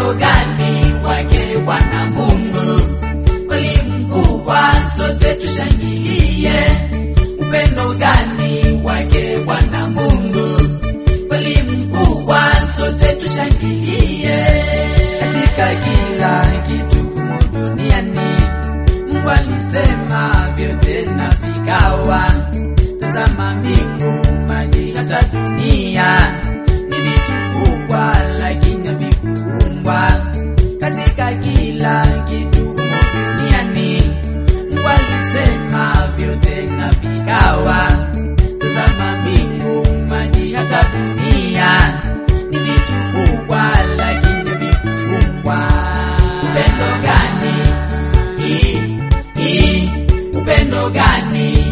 Upendo gani wake Bwana Mungu kweli mkubwa, sote tushangilie. Upendo gani wake Bwana Mungu kweli mkubwa, sote tushangilie. Katika kila kitu humu duniani Mungu alisema vyote na vikawa. Tazama mbingu, maji, hata dunia ni vitu kubwa, lakini havikuumbwa. Katika kila kitu humu duniani Mungu alisema vyote na vikawa. Tazama mbingu, maji, hata dunia ni vitu kubwa, lakini havikuumbwa. Upendo gani? I, i, upendo gani?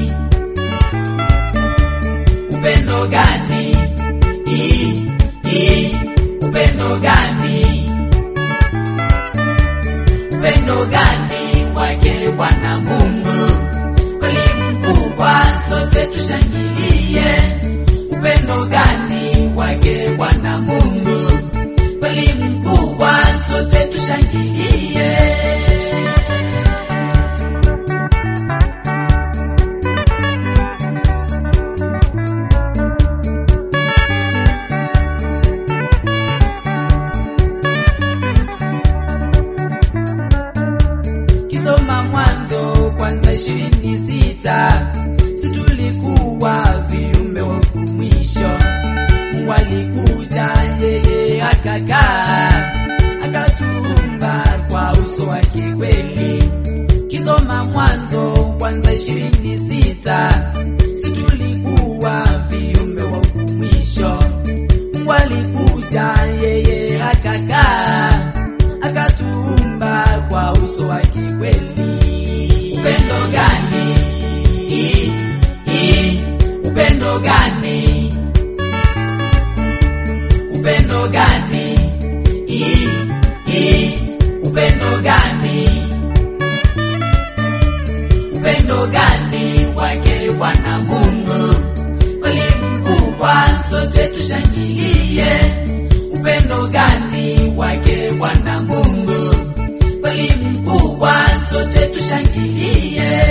Upendo gani? I, i, upendo gani? Upendo gani wake Bwana Mungu kweli mkubwa, sote tushangilie. Upendo gani wake Bwana Mungu kweli mkubwa, sote tushangilie. Kisoma Mwanzo kwanza ishirini sita si tulikuwa viumbe wa mwisho. Mungu alikuja yeye akakaa akatuumba kwa uso wake kweli. Kisoma Mwanzo kwanza ishirini sita si tulikuwa viumbe wa mwisho. Mungu alikuja yeye akakaa akatuumba kwa uso wake kweli. Upendo gani? I, i, upendo gani? Upendo gani? I, i, upendo gani? Upendo gani wake Bwana Mungu kweli mkubwa, sote tushangilie. Upendo gani wake Bwana Mungu kweli mkubwa, sote tushangilie.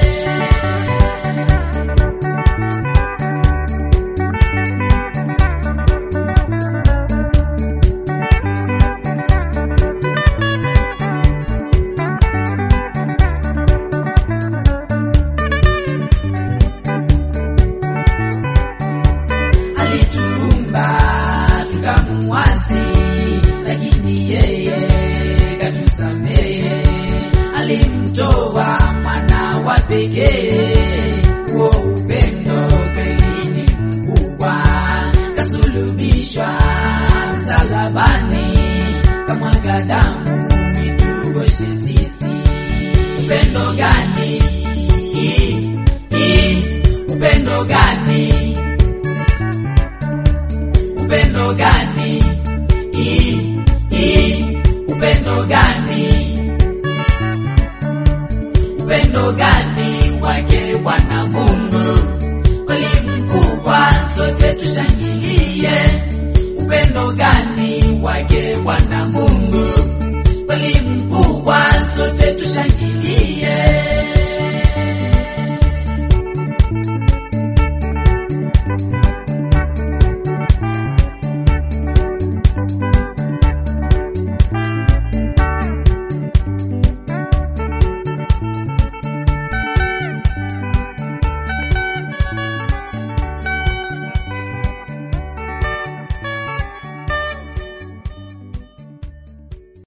alituumba tukamuasi, lakini yeye katusamehe. Alimtoa mwana wa pekee, huo upendo kweli ni mkubwa. Kasulubishwa msalabani, kamwaga damu ituoshe sisi. Upendo gani? I, i, upendo gani? upendo gani? I, i, upendo gani? Upendo gani wake Bwana Mungu kweli mkubwa, sote tushangilie.